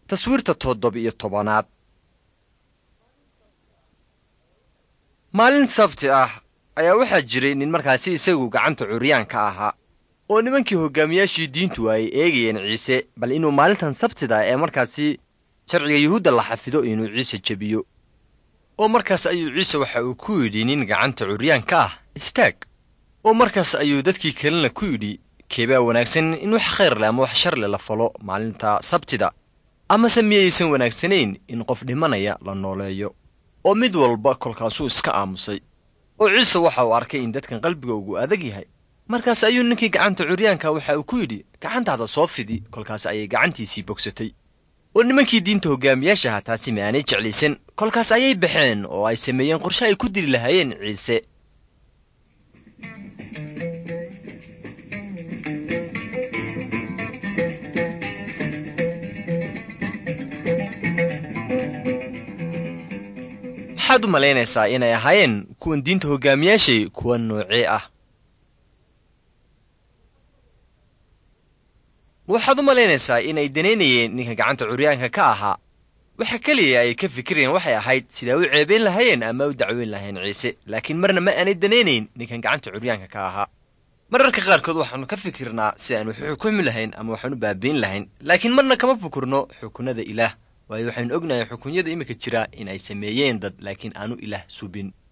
taswiirta toddoba-iyo tobanaad maalin sabti ah ayaa waxaa jiray nin markaasi isagu gacanta curyaanka ahaa oo nimankii hogaamiyaashii diintu ay eegayeen ciise bal inuu maalintan sabtida ee markaasi sharciga yuhuudda la xafido inuu ciise jebiyo oo markaas ayuu ciise waxa uu ku yidhi nin gacanta curyaanka ah istaag oo markaas ayuu dadkii kalena ku yidhi keebaa wanaagsan in wax khayr leh ama wax shar leh la falo maalinta sabtida amase miyaysan wanaagsanayn in qof dhimanaya la nooleeyo oo mid walba kolkaasuu iska aamusay oo ciise waxa uu arkay in dadkan qalbiga ugu adag yahay markaas ayuu ninkii gacanta curyaanka waxa uu ku yidhi gacantaada soo fidi kolkaas ayay gacantiisii bogsatay oo nimankii diinta hogaamiyaashaha taasi ma aanay jeclaysan kolkaas ayay baxeen oo ay sameeyeen qorshe ay ku dili lahaayeen ciise maxaad u malaynaysaa inay ahaayeen kuwan diinta hogaamiyaashay kuwa noocee ah waxaad u malaynaysaa inay danaynayeen ninka gacanta curyaanka ka ahaa waxa keliya ay ka fikirayeen waxay ahayd sidaa u ceebayn lahaayeen ama u dacweyn lahayn ciise laakiin marna ma aanay danaynayn ninkan gacanta curyaanka ka ahaa mararka qaarkood waxaannu ka fikirnaa si aan wax u xukumi lahayn ama waxaan u baabiin lahayn laakiin marna kama fikirno xukunada ilaah waayo waxaynu ognahay xukunyada iminka jira in ay sameeyeen dad laakiin aanu ilaah subin